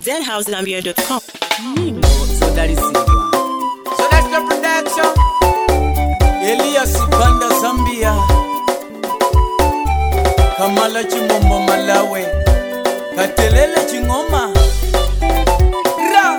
zhousegambia.com. zodalisidwa So that's the production. elias banda zambia kamala chingombo malawe katelele chingoma ra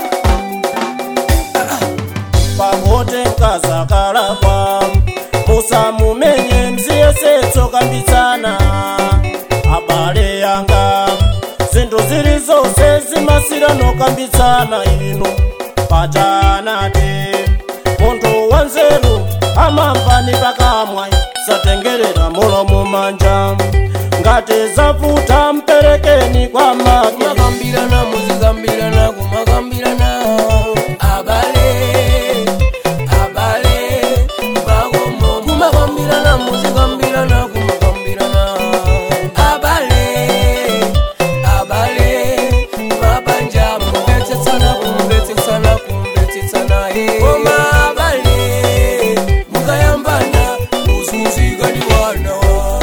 pamote nkazakalakwa musamumenye mziyesetso kambitsana abale yanga zinthu zili zonse zimasirano kambitsana inu patanati munthu wanzeru amamvani pakamwa satengerera mulomo manja ngati zavuta mperekeni kwa make Kumagambirana, muzigambirana, kumagambirana. Abale, abale, bagomo. Kumagambirana, muzigambirana, kumagambirana. Abale, abale, mabanja. Kumbetsetsana, kumbetsetsana, kumbetsetsana, eh. Koma abale, mukayambana, muzuzigaliwana wa.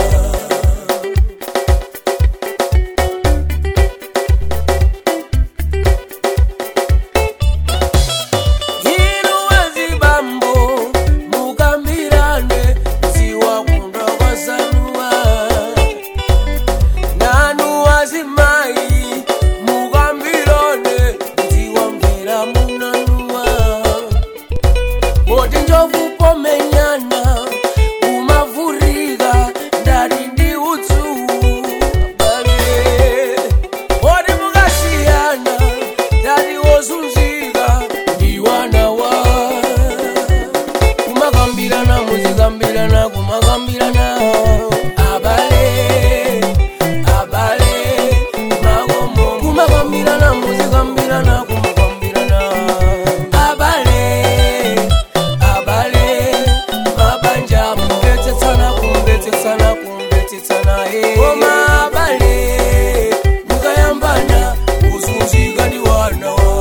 Inuwezi bambo mugambirane ziwakunda kwasanua nanu wazimayi mugambirane ziwamvera munanua boti njovu pomenyana umavurika ndari ndi utsu bale boti mukasiyana ndari wozunzika ndiwanawa kumagambirana muzigambirana kumagambirana abale abale magomo kumagambirana muzigambirana kumagambirana abale abale mabanja kumbetsetsana kumbetsetsana kumbetsetsana eh. koma abale mukayambana uzunzika ndiwanawa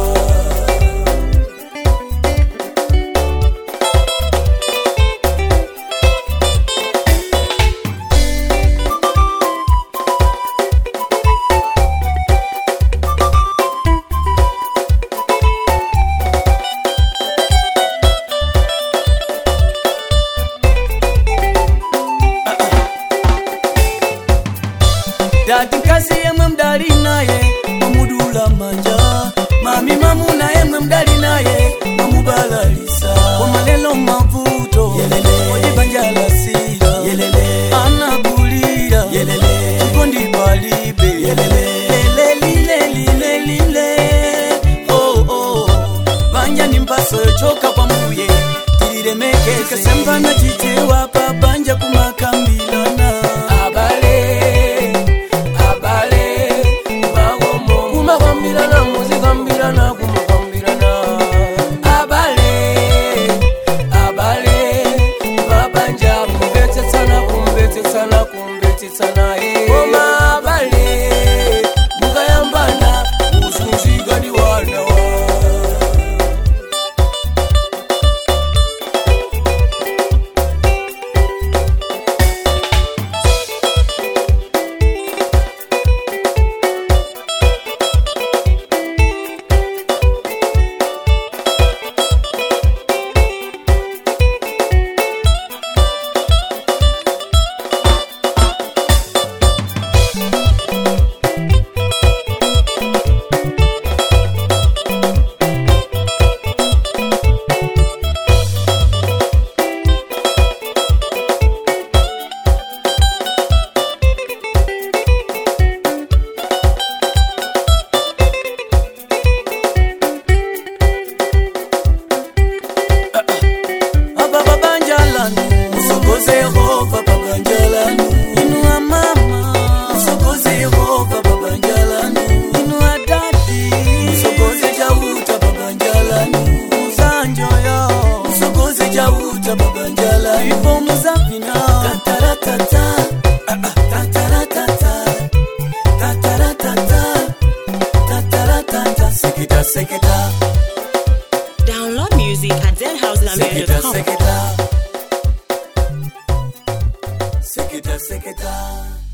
dati nkasi yemwe mdali naye mamudula manja mami mamuna yemwe mdali naye mamubalalisa komalelo mavuto odibanjalasira anabulira chikondi palibe lelelilelilelile oh, oh. banja ni mpaso yochoka kwa muye tililemekeze kasembana chitewa pabanja kumakambilana abale abale magomo kumagambirana muzigambirana kumagambirana abale abale mabanja kumbetsetsana kumbetsetsana kumbetsetsana eh. koma abale mukayambana uzunzika ndiwanawa apa pabanjalanu musokoze yehova pabanjalanu inua mama musokoze yehova pabanjalanu inua dadi musokoze chauta pabanjalanu muzanjoyo musokoze chauta pabanjalanu ipo muzavina tataratata Ah, ah, tataratata tataratata tataratata seketa seketa Download music at seketa zhousegambia.com. seketa seketa seketa